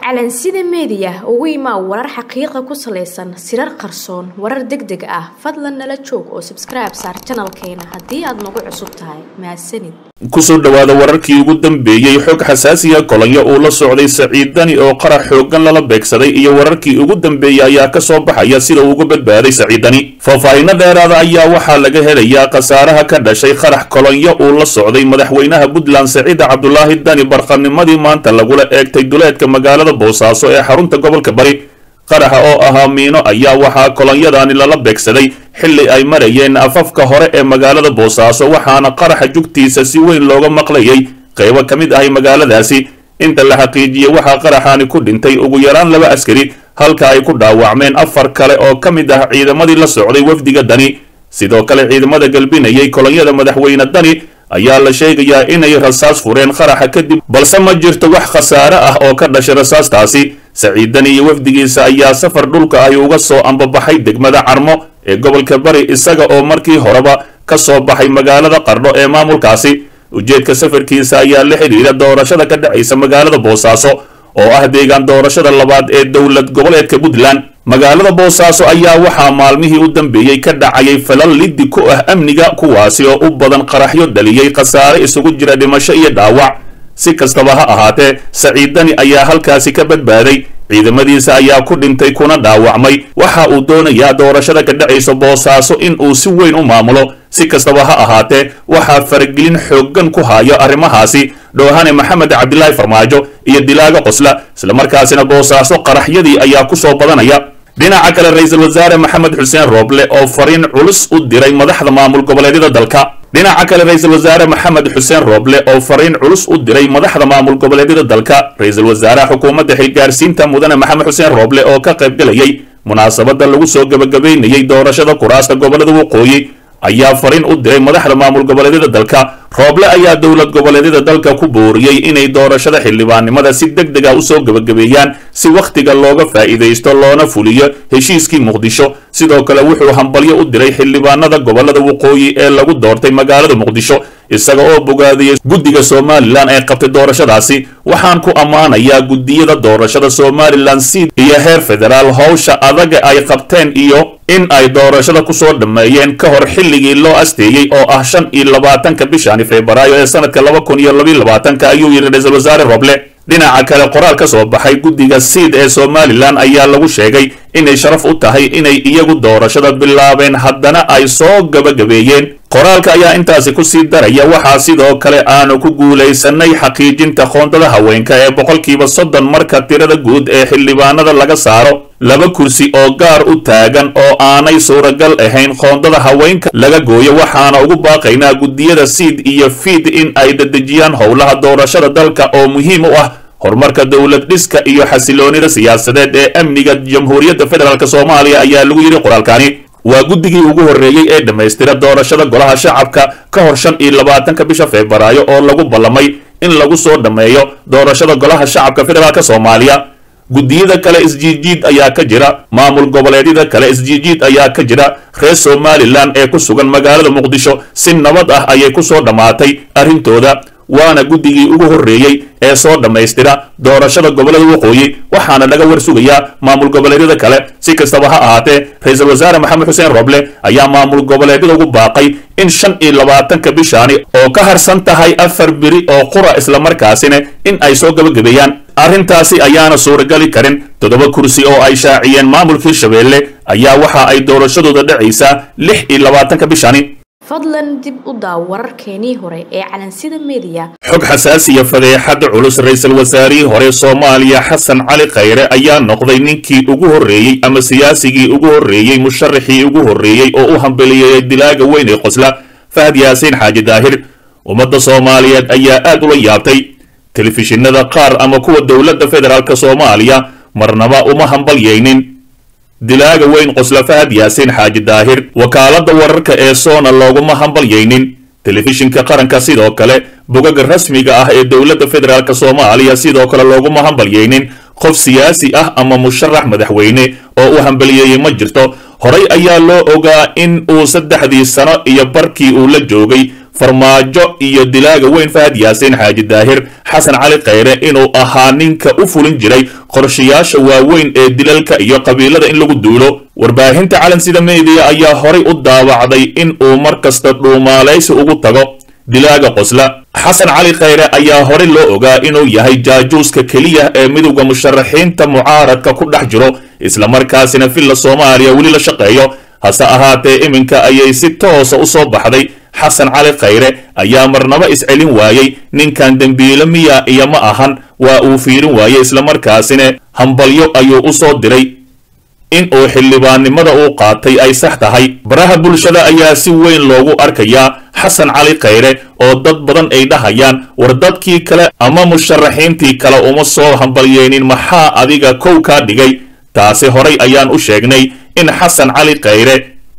calansida meediya ugu imaa warar xaqiiqa ku salaysan sirar qarsoon warar deg deg ah fadlan nala joog oo sabskribe saar janalkeena haddii aad nagu cusub tahay mahadsanid kusoo dhowaada wararkii ugu dambeeyey xog xasaasiya kolonyo uu la socday saciid dani oo qarax xooggan lala beegsaday iyo wararkii ugu dambeeyey ayaa ka soo baxaya sida uu uga badbaaday saciid dani faahfaahinno dheeraada ayaa waxaa laga helayaa khasaaraha ka dhashay qarax kolonyo uu la socday madaxweynaha puntland saciid cabdulaahi dani barqanimadii maanta lagula eegtay duleedka magaalada boosaaso ee xarunta gobolka bari qaraxa oo ahaa miino ayaa waxaa kolonyadani lala beegsaday xilli ay marayeen afafka hore ee magaalada boosaaso waxaana qaraxa jugtiisa si weyn looga maqlayay qaybo ka mid ahay magaaladaasi inta la xaqiijiyey waxaa qaraxaani ku dhintay ugu yaraan laba askari halka ay ku dhaawacmeen afar kale oo ka mid ah ciidamadii la socday wafdiga dani sidoo kale ciidamada galbinayay kolonyada madaxweyne dani ayaa la sheegayaa inay rasaas fureen qaraxa kadib balse ma jirto wax khasaare ah oo ka dhashay rasaastaasi saciid dani iyo wafdigiisa ayaa safar dhulka ahi uga soo ambabaxay degmada carmo ee gobolka bari isaga oo markii horeba ka soo baxay magaalada qardho ee maamulkaasi ujeedka safarkiisa ayaa la xidhiidha doorashada ka dhacaysa magaalada boosaaso oo ah deegaan doorashada labaad ee dowlad goboleedka puntland magaalada boosaaso ayaa waxaa maalmihii u dambeeyey ka dhacayay falal liddi ku ah amniga kuwaasi oo u badan qaraxyo dhaliyey khasaare isugu jira dhimasho iyo dhaawac si kastaba ha ahaatee saciid dani ayaa halkaasi ka badbaaday ciidamadiisa ayaa ku dhintay kuna dhaawacmay waxa uu doonayaa doorashada ka dhacaysa boosaaso in uu si weyn u maamulo si kastaba ha ahaatee waxaa faragelin xooggan ku hayo arrimahaasi dhoohane maxamed cabdilaahi farmaajo iyo dilaaga qosla islamarkaasina boosaaso qaraxyadii ayaa ku soo badanaya dhinaca kale ra-iisul wasaare maxamed xuseen rooble oo fariin culus u diray madaxda maamul goboleedyada dalka dhinaca kale ra-iisul wasaare maxamed xuseen rooble oo fariin culus u diray madaxda maamul goboleedyada dalka ra-iisul wasaaraha xukuumadda xilgaarsiinta mudane maxamed xuseen rooble oo ka qaybgalayay munaasabadda lagu soo gebagabaynayay doorashada kuraasta gobolada waqooyi ayaa fariin u diray madaxda maamul goboleedyada dalka rooble ayaa dowlad goboleedyada dalka ku booriyey inay doorashada xildhibaannimada si deg deg a usoo gebagabeeyaan si wakhtiga looga faa'iidaysto loona fuliyo heshiiskii muqdisho sidoo kale wuxuu hambalyo u diray xildhibaanada gobolada waqooyi ee lagu doortay magaalada muqdisho isaga oo bogaadiyey guddiga somalilan ee qabtay doorashadaasi waxaan ku ammaanayaa guddiyada doorashada somalilan siid iyo heer federaal howsha adaga ay qabteen iyo in ay doorashada kusoo dhammeeyeen ka hor xilligii loo asteeyey oo ah shan iyo labaatanka bishani febraayo ee sanadka laba kun iyo labayo labaatanka ayuu yidhi ra-iisul wasaare roble dhinaca kale qoraal ka soo baxay guddiga siid ee somalilan ayaa lagu sheegay inay sharaf u tahay inay iyagu doorashada bilaabeen haddana ay soo gabagabeeyeen qoraalka ayaa intaasi ku sii daraya waxaa sidoo kale aanu ku guulaysanay xaqiijinta qoondada haweenka ee boqolkiiba soddon marka tirada guud ee xildhibaanada laga saaro laba kursi oo gaar u taagan oo aanay suuragal ahayn qoondada haweenka laga gooyo waxaana ugu baaqaynaa guddiyada siid iyo fiid in ay dedejiyaan howlaha doorashada dalka oo muhiim u ah horumarka dowlad dhiska iyo xasiloonida siyaasadeed ee amniga jamhuuriyadda federaalk soomaaliya ayaa lagu yidhi qoraalkani waa guddigii ugu horreeyey ee dhammaystira doorashada golaha shacabka ka hor shan iyo labaatanka bisha febraayo oo lagu ballamay in lagu soo dhammeeyo doorashada golaha shacabka federaalk soomaaliya guddiyada kale isjiijiid ayaa ka jira maamul goboleedyada kale isjiijiid ayaa ka jira reer somalilan ee ku sugan magaalada muqdisho si nabad ah ayay ku soo dhammaatay arrintooda waana guddigii ugu horreeyey ee soo dhammaystira doorashada gobolada waqooyi waxaana laga war sugayaa maamul goboleedyada kale si kastaba ha ahaatee ra-iisul wasaare maxamed xuseen roble ayaa maamul goboleedyada ugu baaqay in shan iyo labaatanka bishaani oo ka harsan tahay afar beri oo qura islamarkaasina in ay soo gabagabeeyaan arrintaasi ayaana suuragali karin toddoba kursi oo ay shaaciyeen maamulkii shabeelle ayaa waxa ay doorashadooda dhacaysaa lix iyo labaatanka bishani fadlan dib u daaw wararkeenii hore ee calansida meediya xog xasaasiya fadeexad culus ra-iisul wasaarihii hore soomaaliya xasan cali khayre ayaa noqday ninkii ugu horreeyey ama siyaasigii ugu horreeyey musharaxii ugu horreeyey oo u hambeliyeeyay dilaaga weyn ee qosla fahad yaasiin xaaji daahir ummadda soomaaliyeed ayaa aad ula yaabtay telefishinada qaar ama kuwa dowladda federaalk soomaaliya marnaba uma hambalyaynin dilaaga weyn qosla fahad yaasiin xaaji daahir wakaaladda wararka ee soona looguma hambalyaynin telefishinka qaranka sidoo kale bogaga rasmiga ah ee dowladda federaalk soomaaliya sidoo kale looguma hambalyaynin qof siyaasi ah ama musharax madaxweyne oo u hambaliyeeyey ma jirto horay ayaa loo ogaa in uu saddexdii sano iyo barkii uu la joogay farmaajo iyo dilaaga weyn fahad yaasiin xaaji daahir xasan cali khayre inuu ahaa ninka u fulin jiray qorshayaasha waaweyn ee dilalka iyo qabiilada in lagu duulo warbaahinta calansida meediya ayaa horay u daawacday in uu mar kasta dhuumaalaysi ugu tago dilaaga qosla xasan cali khayre ayaa horey loo ogaa inuu yahay jaajuuska keliya ee midowda musharaxiinta mucaaradka ku dhex jiro islamarkaasina villa soomaaliya weli la shaqeeyo hase ahaatee iminka ayay si toosa u soo baxday xasan cali khayre ayaa marnaba iscelin waayey ninkan dembiilo miya iyo ma ahan waa uu fiirin waayey islamarkaasina hambalyo ayuu u soo diray in uu xildhibaannimada uu qaatay ay sax tahay baraha bulshada ayaa si weyn loogu arkayaa xasan cali khayre oo dad badan ay dhahayaan war dadkii kale ama musharaxiintii kale uma soo hambalyeynin maxaa adiga kow kaa dhigay taasi horay ayaan u sheegnay in xasan cali khayre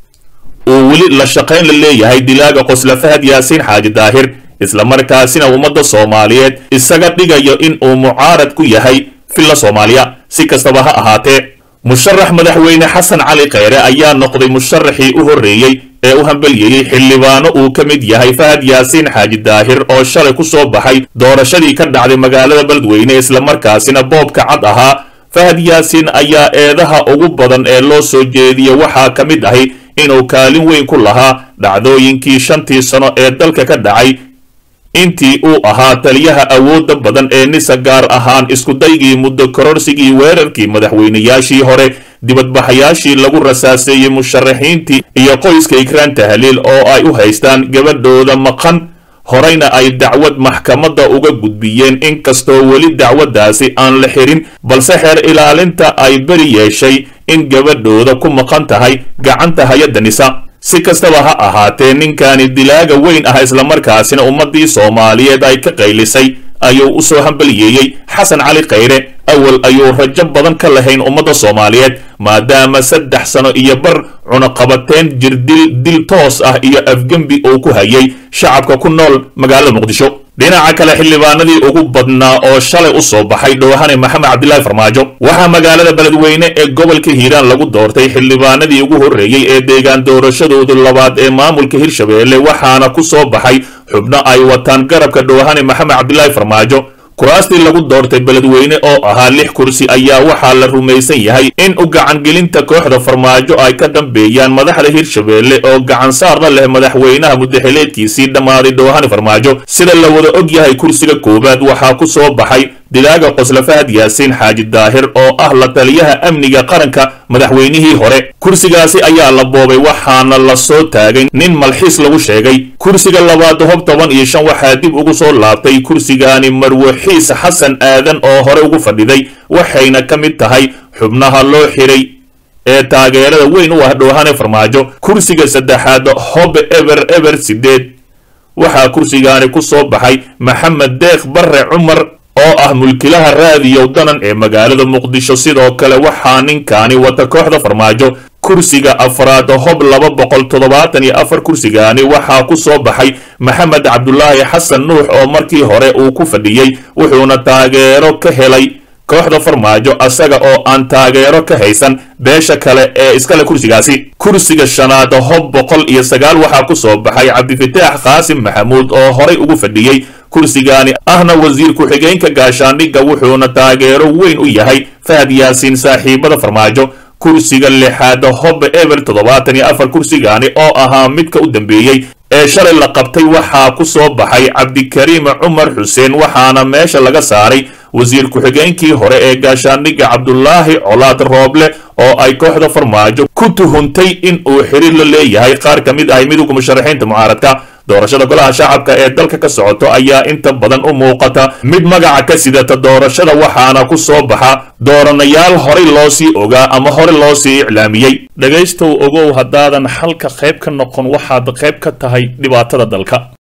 uu weli la shaqayn la leeyahay dilaaga qosla fahad yaasiin xaaji daahir islamarkaasina ummadda soomaaliyeed isaga dhigayo in uu mucaarad ku yahay villa soomaaliya si kastaba ha ahaatee musharax madaxweyne xasan cali khayre ayaa noqday musharaxii u horreeyey ee u hambelyeeyey xildhibaano uu ka mid yahay fahad yaasiin xaaji daahir oo shalay ku soo baxay doorashadii ka dhacday magaalada beledweyne islamarkaasina boobka cad ahaa fahad yaasiin ayaa eedaha ugu badan ee loo soo jeediya waxaa ka mid ahi inuu kaalin weyn ku lahaa dhacdooyinkii shantii sano ee dalka ka dhacay intii uu ahaa taliyaha awoodda badan ee nisa gaar ahaan iskudaygii muddo kororsigii weerarkii madaxweynayaashii hore dibadbaxayaashii lagu rasaaseeyey musharaxiintii iyo qoyska ikraan tahliil oo ay u haystaan gabadhooda maqan horeyna ay dacwad maxkamadda uga gudbiyeen inkastoo weli dacwaddaasi aan la xirin balse xeer ilaalinta ay beri yeeshay in gabadhooda ku maqan tahay gacanta hay-adda nisa si kastaba ha ahaatee ninkani dilaaga weyn ah islamarkaasina ummaddii soomaaliyeed ay ka qaylisay ayuu u soo hambaliyeeyey xasan cali khayre awal ayuu rajo badan ka lahayn ummadda soomaaliyeed maadaama saddex sano iyo bar cunaqabateen jirdil dil toos ah iyo afgembi uu ku hayay shacabka ku nool magaalada muqdisho dhinaca kale xildhibaanadii ugu badnaa oo shalay u soo baxay dhowhane maxamed cabdilaahi farmaajo waxaa magaalada beledweyne ee gobolka hiiraan lagu doortay xildhibaanadii ugu horreeyey ee deegaan doorashadoodu labaad ee maamulka hirshabeelle waxaana ku soo baxay xubno ay wataan garabka dhowhane maxamed cabdilaahi farmaajo kuraastii lagu doortay beledweyne oo ahaa lix kursi ayaa waxaa la rumaysan yahay in u gacangelinta kooxda farmaajo ay ka dambeeyaan madaxda hirshabeelle oo gacansaarna leh madaxweynaha muddaxileedkiisii dhammaaday dhowhane farmaajo sida la wada og yahay kursiga koowaad waxaa ku soo baxay dilaaga qosla fahad yaasiin xaaji daahir oo ah la taliyaha amniga qaranka madaxweynihii hore kursigaasi ayaa la boobay waxaana la soo taagay nin malxiis lagu sheegay kursiga labaad hob toban iyo shan waxaa dib ugu soo laabtay kursigaani marwaxiis xasan aadan oo hore ugu fadhiday waxayna ka mid tahay xubnaha loo xiray ee taageerada weyn u ah dhowhane farmaajo kursiga saddexaad hobe eber eber sideed waxaa kursigaani ku soo baxay maxamed deekh barre cumar oo ah mulkilaha raadiyow danan ee magaalada muqdisho sidoo kale waxaa ninkaani wata kooxda farmaajo kursiga afraad hob laba boqol toddobaatan iyo afar kursigaani waxaa ku soo baxay maxamed cabdulaahi xasan nuux oo markii hore uu ku fadhiyey wuxuuna taageero ka helay kooxda farmaajo asaga oo aan taageero ka haysan beesha kale ee iskale kursigaasi kursiga shanaad hob boqol iyo sagaal waxaa ku soo baxay cabdifataax qaasim maxamuud oo horay ugu fadhiyey kursigaani ahna wasiir ku-xigeenka gaashaandhigga wuxuuna taageero weyn u yahay fahad yaasiin saaxiibada farmaajo kursiga lixaad hob eber toddobaatan iyo afar kursigaani oo ahaa midka u dambeeyey ee shalay la qabtay waxaa ku soo baxay cabdikariim cumar xuseen waxaana meesha laga saaray wasiir ku-xigeenkii hore ee gaashaandhigga cabdulaahi colaad rooble oo ay kooxda farmaajo ku tuhuntay in uu xiriir la leeyahay qaar ka mid ahay midowga musharaxiinta mucaaradka doorashada golaha shacabka ee dalka ka socoto ayaa inta badan u muuqata mid magaca ka sidata doorashada waxaana ku soo baxa dooranayaal horay loo sii ogaa ama hore loo sii iclaamiyey dhegaystow ogow haddaadan xalka qayb ka noqon waxaad qayb ka tahay dhibaatada dalka